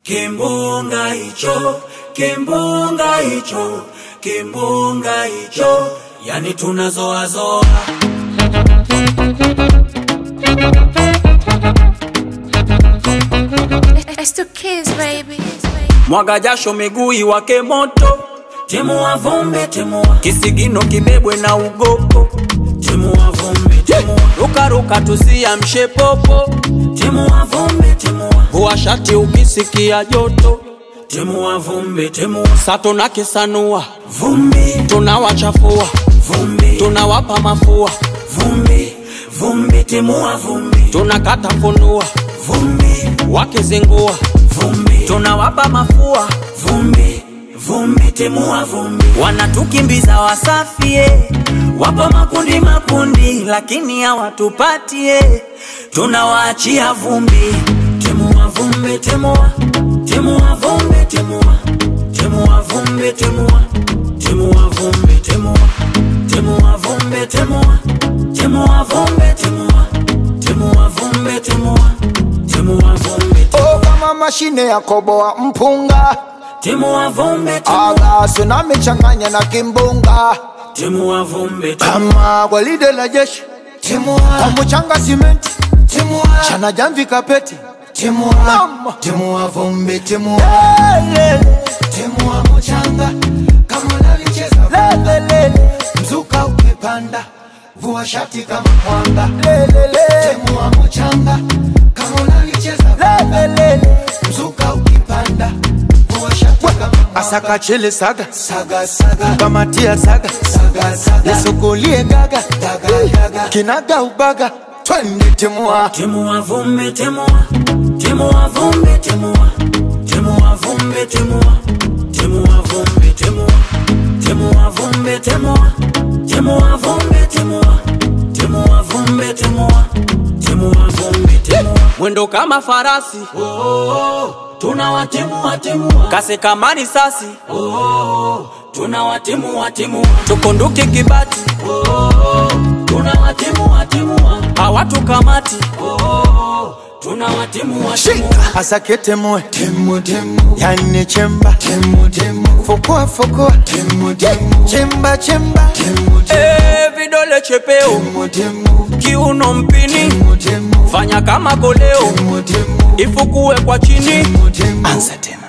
Kimbunga hicho, kimbunga hicho, kimbunga hicho, yani tunazoazoa. It's two kids, baby. Mwaga jasho miguu iwake moto, timua vumbi, timua kisigino kibebwe na ugopo, timua vumbi, timua rukaruka tusiamshe popo, timua vumbi, timua vua shati ukisikia joto, timua vumbi, timua sato na kisanua vumbi, tunawachafua vumbi, tunawapa mafua vumbi, vumbi, timua vumbi, tunakata funua vumbi, wakizingua vumbi, tunawapa mafua vumbi, vumbi, timua vumbi, wanatukimbiza wasafie, wapo makundi makundi, lakini hawatupatie, tunawaachia vumbi, timua vumbi, timua, timua vumbi, timua, timua vumbi, timua, timua vumbi, timua, timua vumbi, timua, timua vumbi, timua, timua vumbi, timua, timua vumbi, Oh, kama mashine ya koboa mpunga timua vumbi, timua, aga tsunami changanya na kimbunga timua vumbi, timua. kama gwaride la jeshi kwa mchanga simenti chana jamvi kapeti Mama. Timua vumbi, timua, Lele, timua mchanga kama unalicheza lele, lele, mzuka ukipanda, vua shati kama mwanga. lele, lele, Timua mchanga kama unalicheza lele, lele. mzuka ukipanda, vua shati kama mwanga. asaka chele saga Saga saga kamatia saga saga saga nisukulie gaga daga daga kinaga ubaga twende timua Timua vumbi, timua, timua vumbi, timua, timua vumbi, timua, timua vumbi, timua, timua vumbi, timua, timua vumbi, timua, timua vumbi, timua, timua vumbi, timua. Mwendo kama farasi, oh, oh, oh. tunawatimua timua, kasi kama risasi, oh, oh, oh. tunawatimua timua, tukunduke kibati, oh, oh, oh. tunawatimua timua, hawatukamati, oh, oh, oh. tunawatimua timua. asake temue Timu timu yani chemba timu timu fukua fukua timu timu chemba chemba timu Eh, vidole chepeo, timu timu kiuno mpini, timu timu fanya kama koleo, timu timu ifukue kwa chini. timu timu anza tena